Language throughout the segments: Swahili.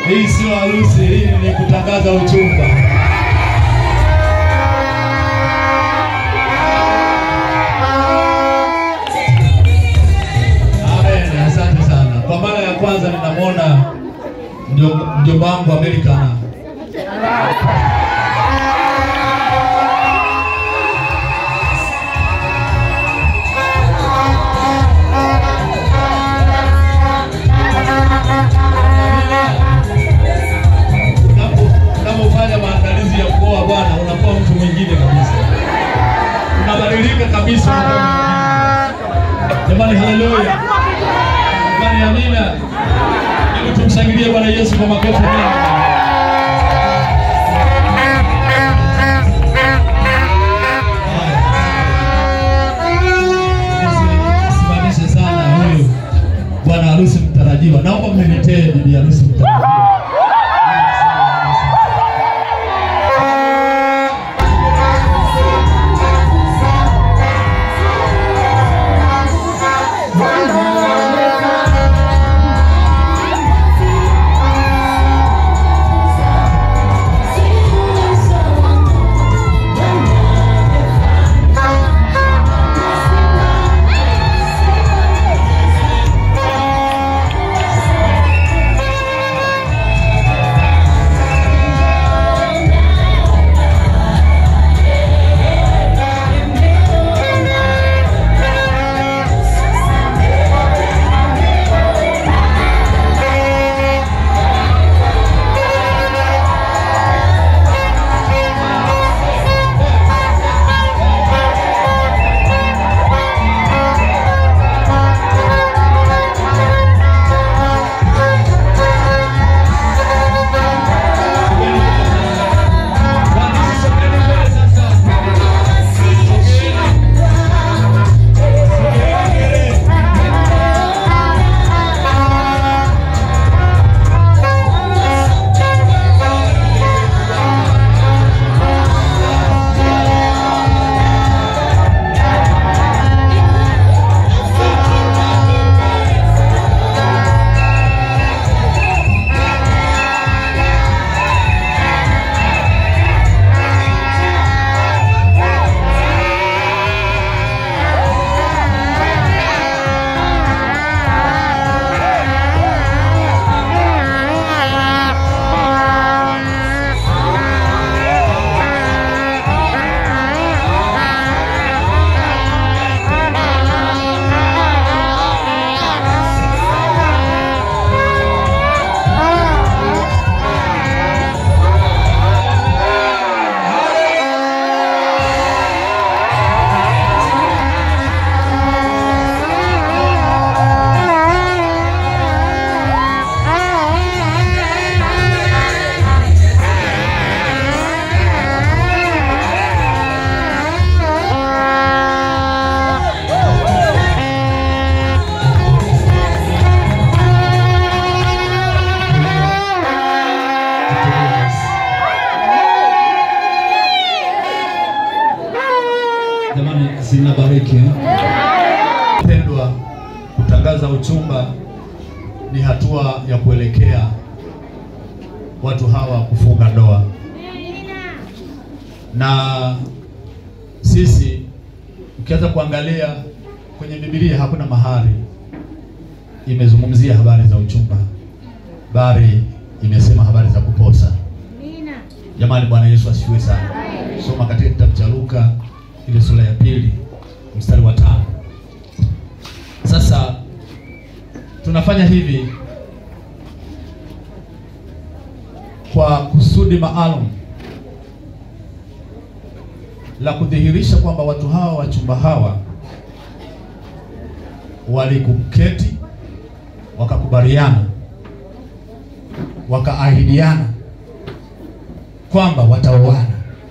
Hii sio harusi, hii ni kutangaza uchumba. Amen, asante sana. Kwa mara ya kwanza ninamwona mjo- mjomba wangu Amerikana. Unapo- Unapofanya maandalizi ya kuoa bwana, unakuwa mtu mwingine kabisa, unabadilika kabisa. unakuwa mtu mwingine. Jamani, haleluya! Jamani, amina. Hebu tumshangilie Bwana Yesu kwa makofi mengi. Simamishe sana huyu bwana harusi mtarajiwa. Naomba mniletee bibi harusi mtarajiwa. Jamani, zinabariki eh? Pendwa, kutangaza uchumba ni hatua ya kuelekea watu hawa kufunga ndoa, na sisi ukianza kuangalia kwenye Biblia hakuna mahali imezungumzia habari za uchumba, bali imesema habari za kuposa. Jamani, Bwana Yesu asifiwe sana. Soma katika kitabu cha Luka ile sura ya pili mstari wa tano. Sasa tunafanya hivi kwa kusudi maalum la kudhihirisha kwamba watu hawa wachumba hawa walikuketi wakakubaliana wakaahidiana kwamba wataoana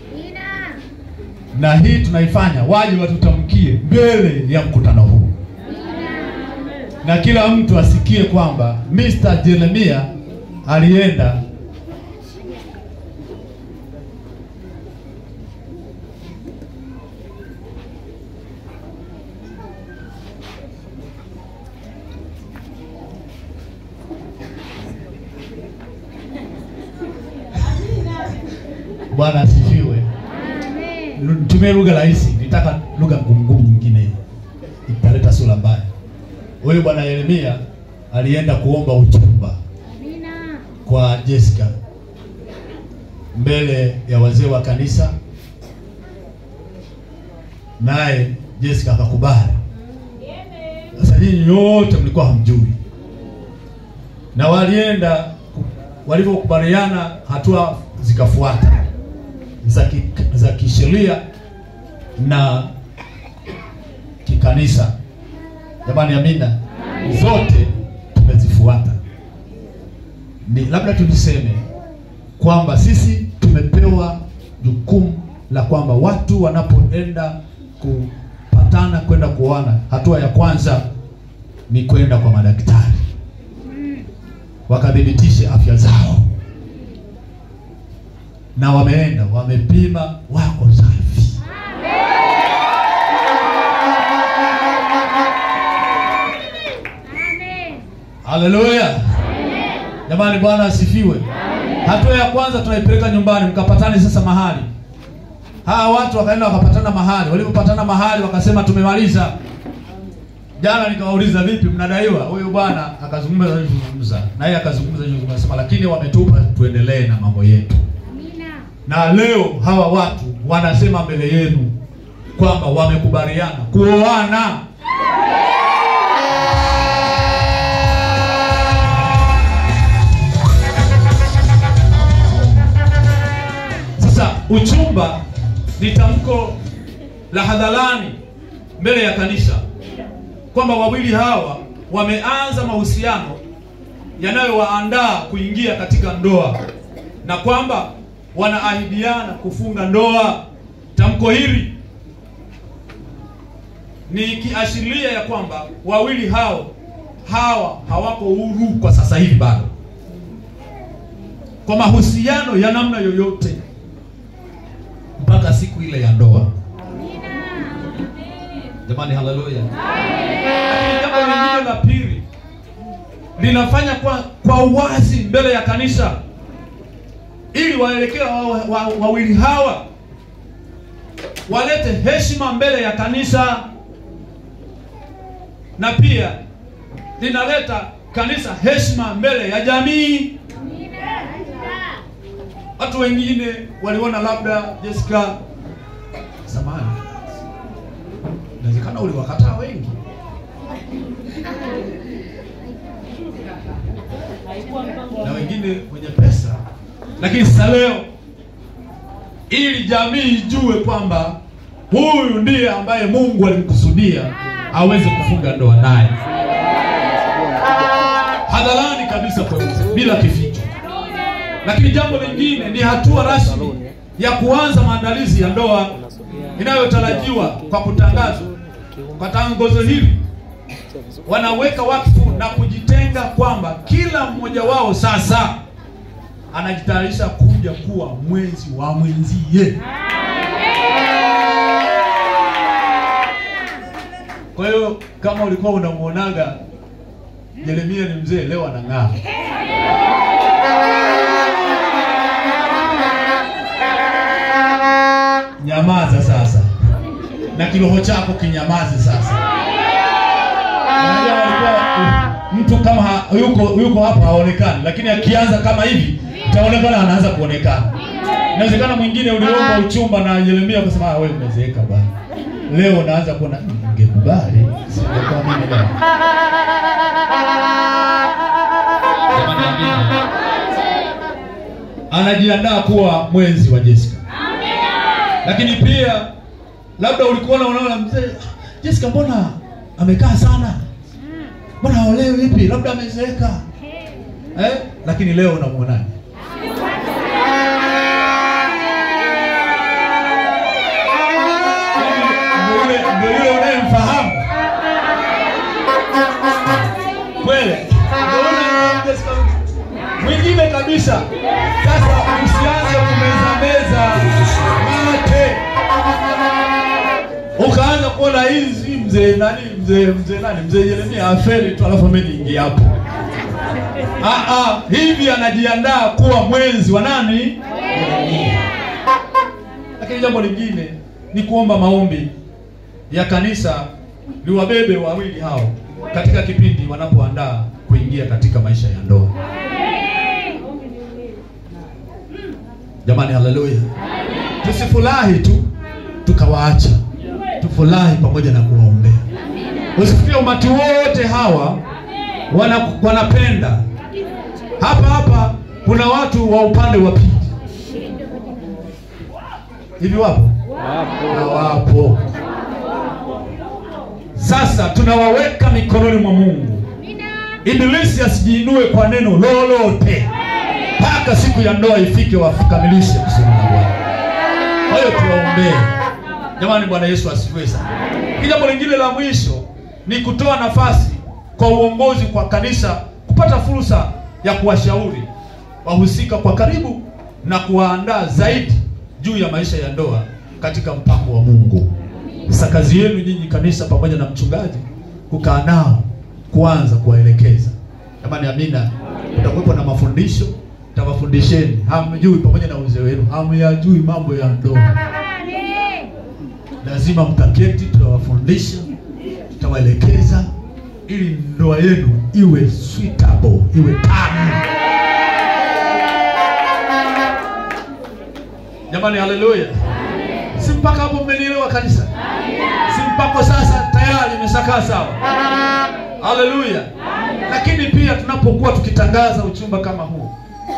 na hii tunaifanya waje watutamkie mbele ya mkutano huu, na kila mtu asikie kwamba Mr. Jeremia alienda Bwana asifiwe. Nitumie lugha rahisi, nitaka lugha ngumu ngumu nyingine italeta sura mbaya. Huyu bwana Yeremia alienda kuomba uchumba kwa Jessica mbele ya wazee wa kanisa, naye Jessica akakubali. Sasa nyinyi nyote mlikuwa hamjui, na walienda walivyokubaliana, hatua zikafuata za ki, za kisheria na kikanisa. Jamani, amina, zote tumezifuata. Ni labda tuliseme kwamba sisi tumepewa jukumu la kwamba watu wanapoenda kupatana kwenda kuoana, hatua ya kwanza ni kwenda kwa madaktari wakathibitishe afya zao, na wameenda wamepima, wako safi. Haleluya! Jamani, Bwana asifiwe. Hatua ya kwanza tunaipeleka nyumbani, mkapatane sasa mahali. Hawa watu wakaenda wakapatana mahali, walipopatana mahali wakasema tumemaliza. Jana nikawauliza vipi, mnadaiwa? Huyu bwana akazungumza alizungumza, na yeye akazungumza alizungumza, akasema lakini wametupa tuendelee na mambo yetu. Na leo hawa watu wanasema mbele yenu kwamba wamekubaliana kuoana. Sasa uchumba ni tamko la hadharani mbele ya kanisa kwamba wawili hawa wameanza mahusiano yanayowaandaa kuingia katika ndoa na kwamba wanaahidiana kufunga ndoa. Tamko hili ni kiashiria ya kwamba wawili hao hawa hawako huru kwa sasa hivi bado kwa mahusiano ya namna yoyote mpaka siku ile ya ndoa. Jamani, haleluya! Lakini jambo lingine la pili linafanya kwa kwa uwazi mbele ya kanisa, ili waelekea wawili wa, wa, wawili hawa walete heshima mbele ya kanisa, na pia linaleta kanisa heshima mbele ya jamii. Watu wengine waliona labda Jessica, samahani, inawezekana uliwakataa wengi na wengine wenye pesa, lakini sasa leo, ili jamii ijue kwamba huyu ndiye ambaye Mungu alimkusudia aweze kufunga ndoa naye hadharani kabisa, kweupe, bila kificho. Lakini jambo lingine ni hatua rasmi ya kuanza maandalizi ya ndoa inayotarajiwa kwa kutangazwa. Kwa tangazo hili wanaweka wakfu na kujitenga kwamba kila mmoja wao sasa anajitayarisha kuja kuwa mwenzi wa mwenzie. Kwa hiyo kama ulikuwa unamuonaga Yeremia ni mzee, leo anang'aa. Nyamaza sasa, na kiroho chako kinyamaze sasa. Unajua walikuwa mtu kama ha, yuko yuko hapa haonekani, lakini akianza kama hivi itaonekana anaanza kuonekana. Inawezekana mwingine uliomba uchumba na Yeremia akasema ah, wewe umezeeka bwana. Leo unaanza kuona ningekubali, singekuwa mimi leo. Jamani, amina. Anajiandaa kuwa mwenzi wa Jessica. Lakini pia labda ulikuwa unaona mzee Jessica, mbona amekaa sana, mbona haolewi vipi? Labda amezeeka eh? Lakini leo unamwonaje? Ndio yule ndio yule unayemfahamu kweli, ndio yule Jessica mwingine kabisa. Sasa usianze kumeza meza mate ukaanza kuona hizi mzee nani mzee mzee nani mzee Yeremia aferi tu, alafu mimi niingie hapo. Ah, ah, hivi anajiandaa kuwa mwenzi wa nani? Lakini jambo lingine ni kuomba maombi ya kanisa liwabebe wawili hao katika kipindi wanapoandaa kuingia katika maisha ya ndoa. Jamani, haleluya! Tusifurahi tu tukawaacha, tufurahi pamoja na kuwaombea. Usifikirie umati wote hawa wana, wanapenda hapa hapa. Kuna watu wa upande wa pili hivi, wapo hawapo? Sasa tunawaweka mikononi mwa Mungu, Ibilisi asijiinue kwa neno lolote mpaka siku ya ndoa ifike, wakamilishe kusudi la Bwana. Kwa hiyo tuwaombee jamani. Bwana Yesu asifiwe sana. Jambo lingine la mwisho ni kutoa nafasi kwa uongozi kwa kanisa kupata fursa ya kuwashauri wahusika kwa karibu na kuwaandaa zaidi juu ya maisha ya ndoa katika mpango wa Mungu. Sasa kazi yenu nyinyi kanisa pamoja na mchungaji kukaa nao, kuanza kuwaelekeza. Jamani, amina. Kutakuwepo na mafundisho, tawafundisheni. Hamjui pamoja na uzee wenu, hamyajui mambo ya ndoa, lazima mtaketi, tutawafundisha, tutawaelekeza ili ndoa yenu iwe suitable, iwe tamu. Jamani, haleluya! Si mpaka hapo mmenielewa kanisa? Si mpaka sasa tayari imeshakaa sawa? Haleluya! Lakini pia tunapokuwa tukitangaza uchumba kama huu,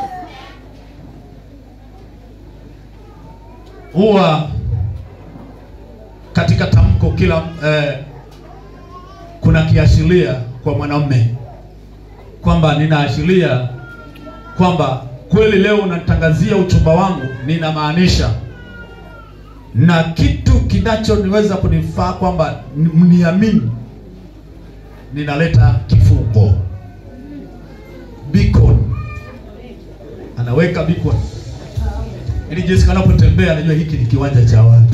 huwa katika tamko kila eh, kuna kiashiria kwa mwanamume kwamba ninaashiria kwamba kweli leo unatangazia uchumba wangu, ninamaanisha na kitu kinachoniweza kunifaa kwamba mniamini, ninaleta kifungo beacon, anaweka beacon ili Jessica anapotembea anajua hiki ni kiwanja cha watu.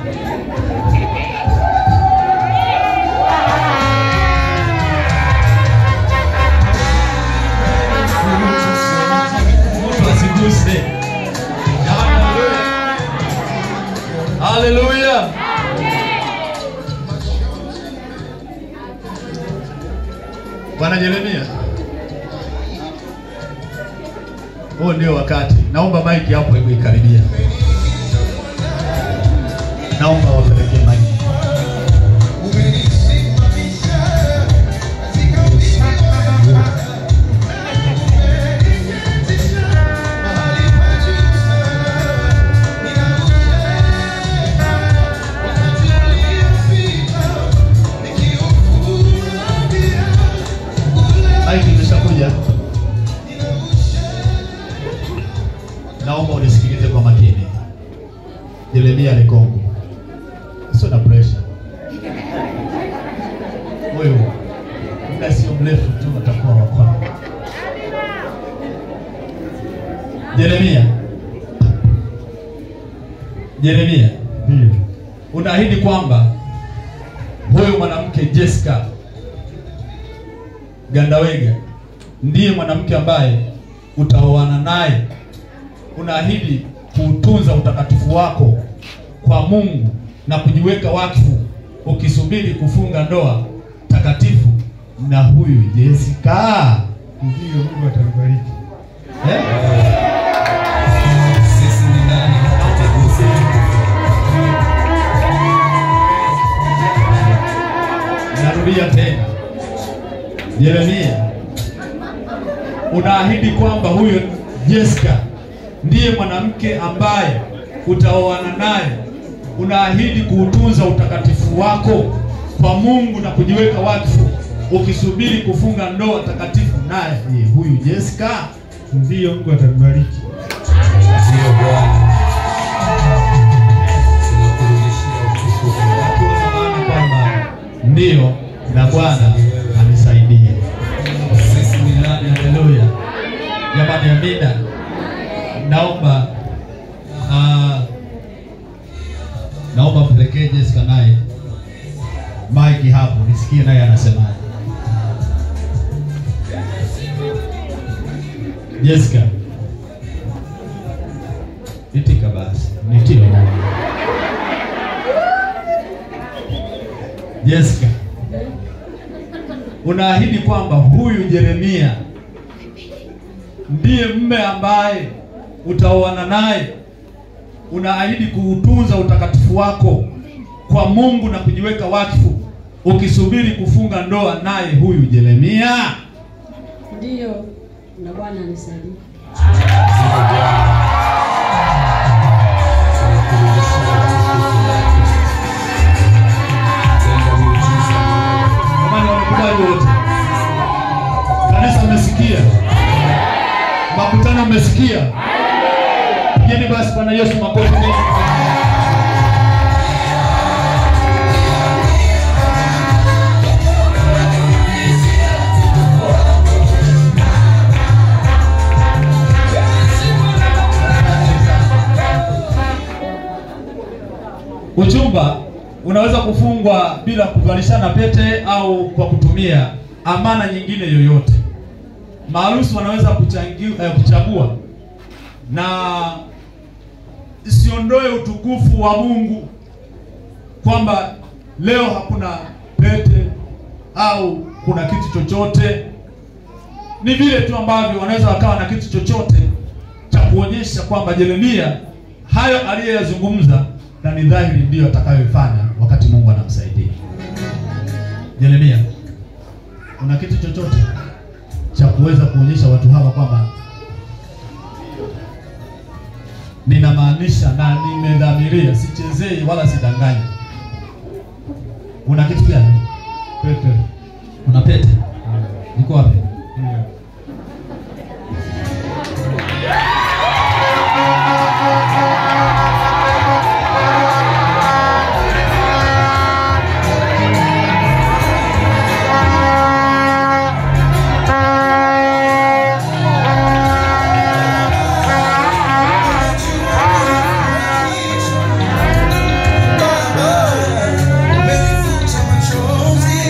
Mtu asiguse. Haleluya. Bwana Jeremia, huo ndio wakati. Naomba maiki hapo hebu ikaribia. Naomba wapelekee maiki. Maiki imeshakuja. Naomba unisikilize kwa makini. Jeremia Lekongo, sio na pressure. Huyu muda sio mrefu tu atakuwa wa kwako. Jeremia, Jeremia, Ndio. unaahidi kwamba huyu mwanamke Jessica Gandawega ndiye mwanamke ambaye utaoana naye. Unaahidi kuutunza utakatifu wako kwa Mungu na kujiweka wakfu ukisubiri kufunga ndoa takatifu na huyu Jessica. Ndio, Mungu atakubariki. Eh? Sisi ni nani ataguse Narudia tena, Yeremia, unaahidi kwamba huyo Jessica ndiye mwanamke ambaye utaoana naye. Unaahidi kuutunza utakatifu wako kwa Mungu na kujiweka wakfu ukisubiri kufunga ndoa takatifu naye ni huyu Jessica. Ndio, Mungu atakubariki. Ndio Bwana. Tunakurudishia utukufu. Hakuna maana kwamba ndio na Bwana anisaidie. Sisi ni nani Haleluya. Jamani amina. Naomba ah, naomba mpelekee Jessica naye Mike hapo nisikie naye anasemaje. Jessica. Itika basi. Nitie moyo. Jessica, unaahidi kwamba huyu Yeremia ndiye mme ambaye utaoana naye. Unaahidi kuutunza utakatifu wako kwa Mungu na kujiweka wakfu, ukisubiri kufunga ndoa naye huyu Yeremia. Ndiyo, na Bwana anisaidie. Ndiyo Bwana. Tunakurudishia utukufu wako. Tenda miujiza Jamani, wamekubali wote? Kanisa mmesikia? Makutano mmesikia? Pigeni basi Bwana Yesu makofi mengi. Uchumba unaweza kufungwa bila kuvalishana pete au kwa kutumia amana nyingine yoyote. Maharusi wanaweza kuchangi- eh, kuchagua na isiondoe utukufu wa Mungu kwamba leo hakuna pete au kuna kitu chochote. Ni vile tu ambavyo wanaweza wakawa na kitu chochote cha kuonyesha kwamba Yeremia hayo aliyoyazungumza na ni dhahiri ndiyo atakayoifanya wakati Mungu anamsaidia. Yeremia, una kitu chochote cha kuweza kuonyesha watu hawa kwamba ninamaanisha na nimedhamiria, sichezei wala sidanganyi. Una kitu gani? Pete. Una pete? Iko wapi? Ndiyo. Umenifuta machozi,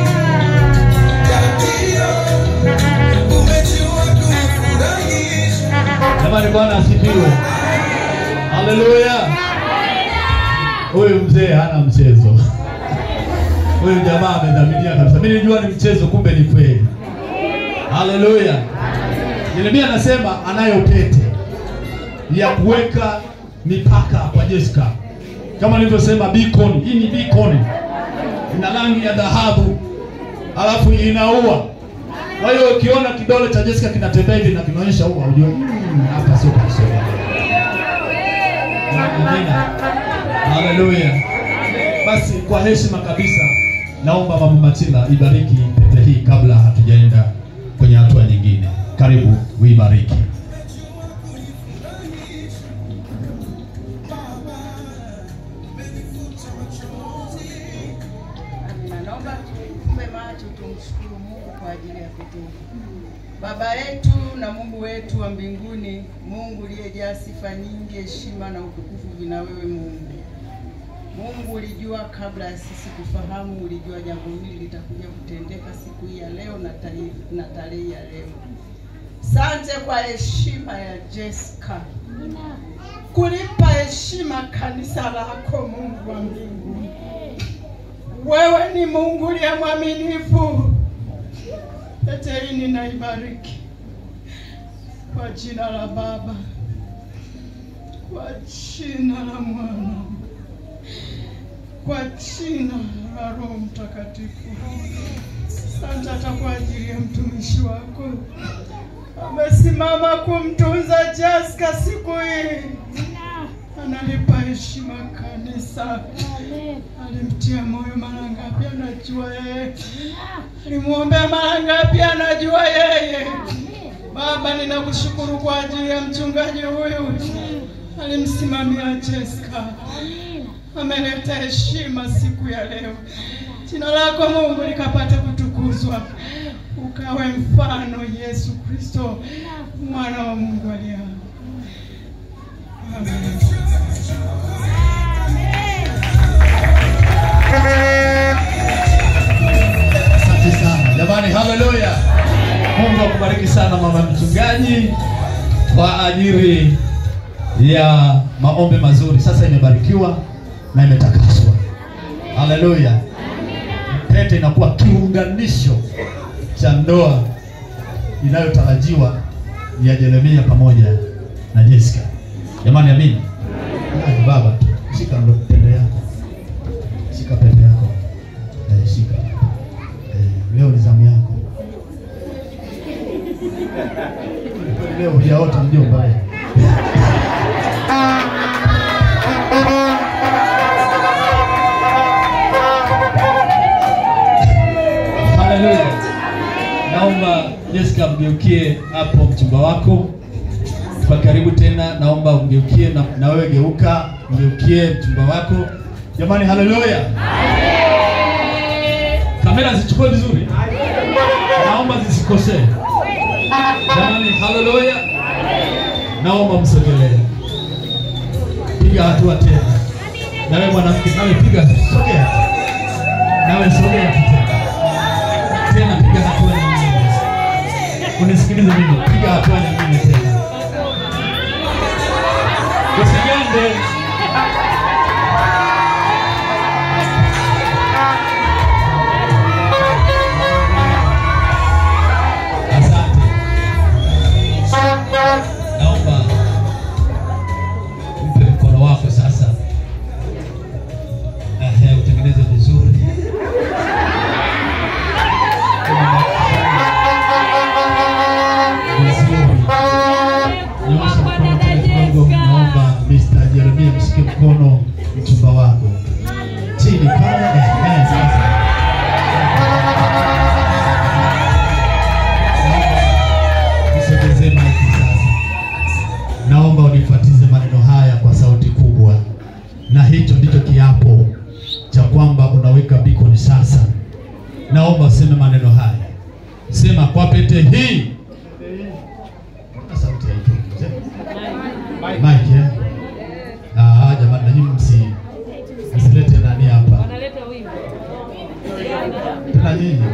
umejua kunifurahisha. Jamani, Bwana asifiwe. Haleluya. Huyu mzee hana mchezo. Huyu jamaa amedhamiria kabisa. Mimi nilijua ni mchezo, kumbe ni kweli. Haleluya. Yeremia anasema anayo pete ya kuweka mipaka kwa Jessica, kama nilivyosema beacon. Hii ni beacon, ina rangi ya dhahabu, alafu inaua. Kwa hiyo ukiona kidole cha Jessica kinatembea hivi na kinaonyesha ua, ujue "Mm, hapa sio kusoma. Amina. Haleluya. Basi kwa heshima kabisa, naomba Mama Matila ibariki pete hii kabla hatujaenda kwenye hatua nyingine. Karibu uibariki. Amina. Naomba tufumbe macho tumshukuru Mungu kwa ajili ya pete hii. Baba yetu na Mungu wetu wa mbinguni, Mungu uliyejaa sifa nyingi, heshima na utukufu vina wewe Mungu. Mungu ulijua kabla ya sisi kufahamu, ulijua jambo hili litakuja kutendeka siku hii ya leo na tarehe na tarehe ya leo. Sante kwa heshima ya Jessica, kulipa heshima kanisa lako, Mungu wa mbinguni. Wewe ni Mungu uliye mwaminifu. Pete hii ninaibariki kwa jina la Baba, kwa jina la Mwana, kwa jina la Roho Mtakatifu. Asante hata kwa ajili ya mtumishi wako amesimama kumtunza Jessica siku hii, analipa heshima kanisa. Alimtia moyo mara ngapi? Anajua yeye. Alimwombea mara ngapi? Anajua yeye. Baba, ninakushukuru kwa ajili ya mchungaji huyu, alimsimamia Jessica, ameleta heshima siku ya leo. Jina lako Mungu likapate kutukuzwa, ukawe mfano Yesu Kristo, mwana wa Mungu aliye hai. Amen. Asante sana jamani, haleluya. Mungu akubariki sana mama mchungaji kwa ajili ya maombi mazuri. Sasa imebarikiwa na imetakaswa. Haleluya. pete inakuwa kiunganisho cha ndoa inayotarajiwa ya Jeremia pamoja na Jessica. Jamani, amini. Yaani baba, shika ndo pete yako, shika pete yako, eh, shika eh, leo ni zamu yako. Leo hujaota mjomba eh. Haleluya. Naomba Jessica mgeukie hapo mchumba wako kwa karibu tena, naomba umgeukie na, na wewe geuka, mgeukie mchumba wako. Jamani, haleluya. Kamera zichukue vizuri, naomba zisikosee. Jamani, haleluya. Naomba msogelee, piga hatua tena. Nawe mwanamke, nawe piga, sogea, nawe sogea tena tena piga hatua nyingine. Unisikilize mimi, piga hatua nyingine tena. Usigande. Asante. Naomba mpe mkono wako sasa. Ehe, utengeneze vizuri. Nyosha mkono tena kidogo, naomba Mr. Jeremia mshike mkono mchumba wako chini pale. Ehe, sasa nisogezee maiki sasa. Naomba unifuatize maneno haya kwa sauti kubwa, na hicho ndicho kiapo cha kwamba unaweka bikoni sasa. Naomba useme maneno haya, sema kwa pete hii Mbona sauti haitoki? Mike, eh? Ah, jamani, nanyi msi msilete nani hapa tena nyinyi.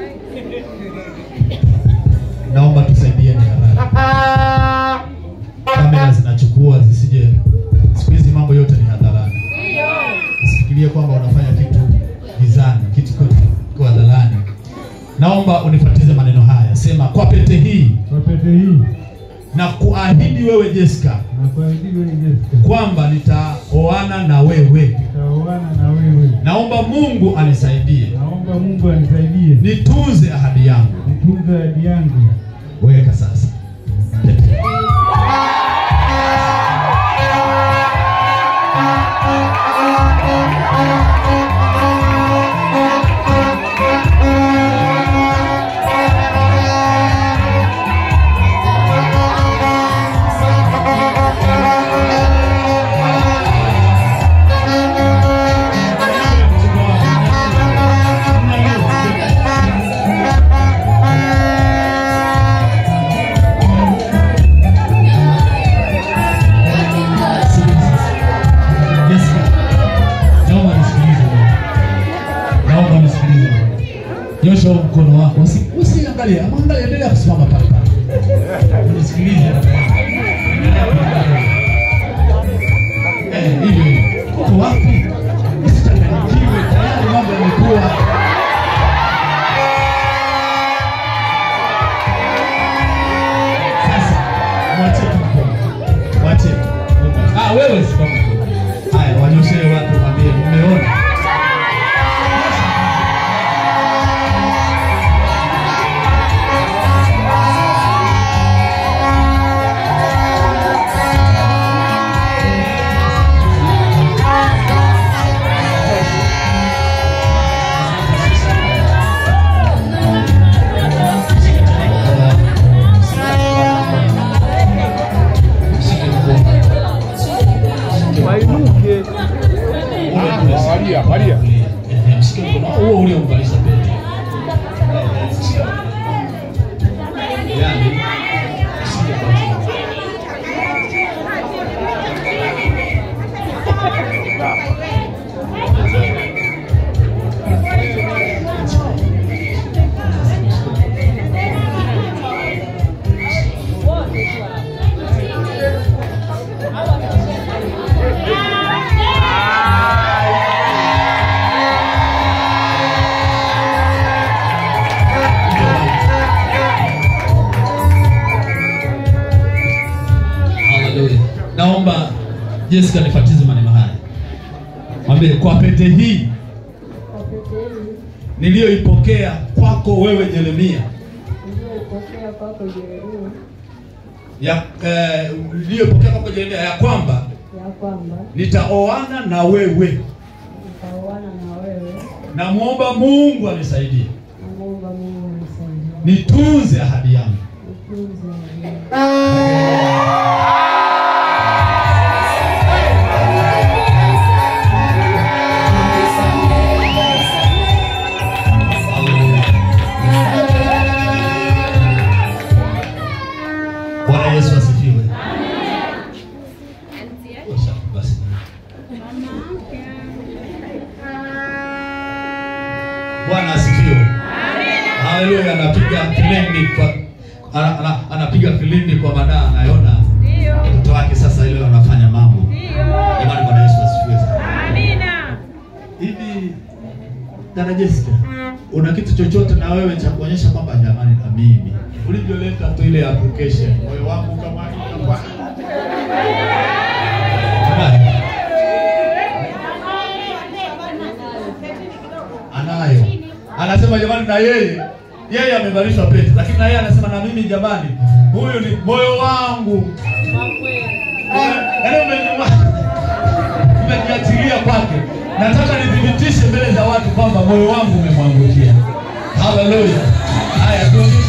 Naomba tusaidieni haraka, kamera zinachukua zisije. Siku hizi mambo yote ni hadharani. Usifikirie kwamba unafanya kitu gizani, kitu kiko kiko hadharani. Naomba unifuatize maneno haya, sema kwa pete hii Kwa pete hii na kuahidi wewe Jessica na kuahidi wewe Jessica, kwamba nitaoana na wewe. nitaoana na wewe. Naomba Mungu anisaidie Naomba Mungu anisaidie nitunze ahadi yangu. nitunze ahadi yangu. Weka sasa. Jessica, naomba nisikilize bwana. Naomba nisikilize bwana. Nyosha huo mkono wako. Usi- Usiangalie, mwangalie endelea kusimama pale pale. Unisikilize bwana. Endelea kuangalia. Eh, hivyo hivyo. Uko wapi? Usichanganyikiwe, tayari mambo yamekuwa. Sasa mwache tu mkono. Mwache. Ah, wewe simama. Haya, wanyoshee watu mwambie umeona. Jessica, nifatize maneno haya, mwambie kwa pete hii Kwa pete hii niliyoipokea kwako wewe Yeremia, niliyoipokea kwako Yeremia, ya eh, niliyopokea kwako Yeremia ya kwamba ya kwamba nitaoana na wewe, nitaoana na wewe, namwomba Mungu anisaidie namuomba Mungu anisaidie nitunze ahadi yangu. nitunze ahadi yangu. Bwana Yesu asifiwe. Osha, basi. Bwana asifiwe. Haleluya, anapiga filimbi kwa ana, ana, anapiga filimbi kwa maana anaona mtoto wake sasa ile anafanya mambo. Jamani, Bwana Yesu asifiwe sana. Hivi dada Jessica, una kitu chochote na wewe cha kuonyesha kwamba jamani, na mimi ulivyoleta tu ile application, moyo wangu kama kama Jamani, anayo anasema jamani, na yeye yeye amevalishwa pete, lakini na yeye anasema na mimi jamani, huyu ni moyo wangu. Yaani umeni- umejiachilia kwake. Nataka nithibitishe mbele za watu kwamba moyo wangu umemwangukia. Haleluya! Haya, tuongee